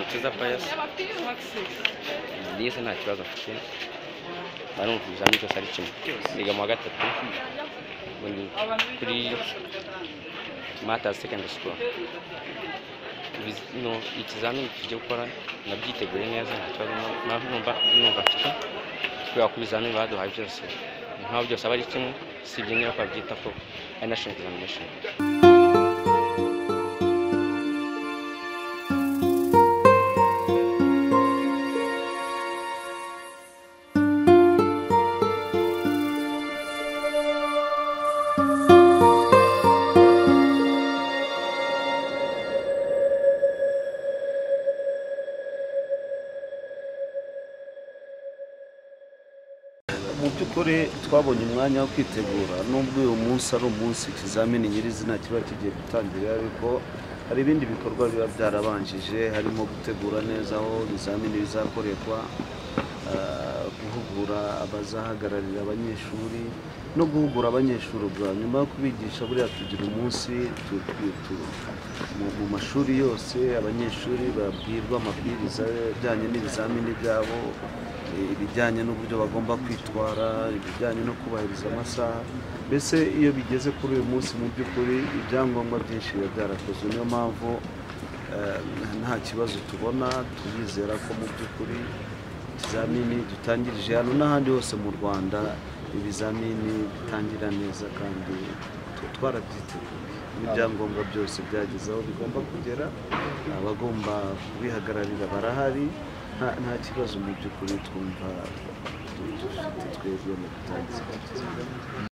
Что за пояс? Liza nta kibazo afite barumva ibizamini byose ari kimwe biga mu wa gatatu ubu ni kuri matazi secondary school Ibiz- no, ikizamini tugiye gukora nabyiteguye neza nta kibazo numva numva numva mfite kubera ko ibizamini baduhaye byose impamvu byose aba ari kimwe si ibyo niba twabyita ko ari national examination mu by'ukuri twabonye umwanya wo kwitegura nubwo uyu munsi ari umunsi ikizamini nyirizina kiba kigiye gutangira ariko hari ibindi bikorwa biba byarabanjije harimo gutegura neza aho ibizamini bizakorerwa ah, guhugura abazahagararira abanyeshuri no guhugura abanyeshuri ubwa nyuma yo kubigisha buriya tugira umunsi tu- tu- tu- mu- mu mashuri yose abanyeshuri babwirwa amabwiriza ajyanye n'ibizamini byabo ibijyanye n'uburyo bagomba kwitwara ibijyanye no kubahiriza amasaha mbese iyo bigeze kuri uyu munsi mu by'ukuri ibyangombwa byinshi biba byarakozwe niyo mpamvu eh, nta kibazo tubona turizera ko mu by'ukuri ikizamini dutangirije hano n'ahandi hose mu rwanda ibizamini bitangira neza kandi tu- twarabyiteguye n'ibyangombwa byose byageze aho bigomba kugera abagomba kubihagararira barahari nta nta kibazo mu by'ukuri twumva dufite twebwe mu gutangiza iki kiganiro.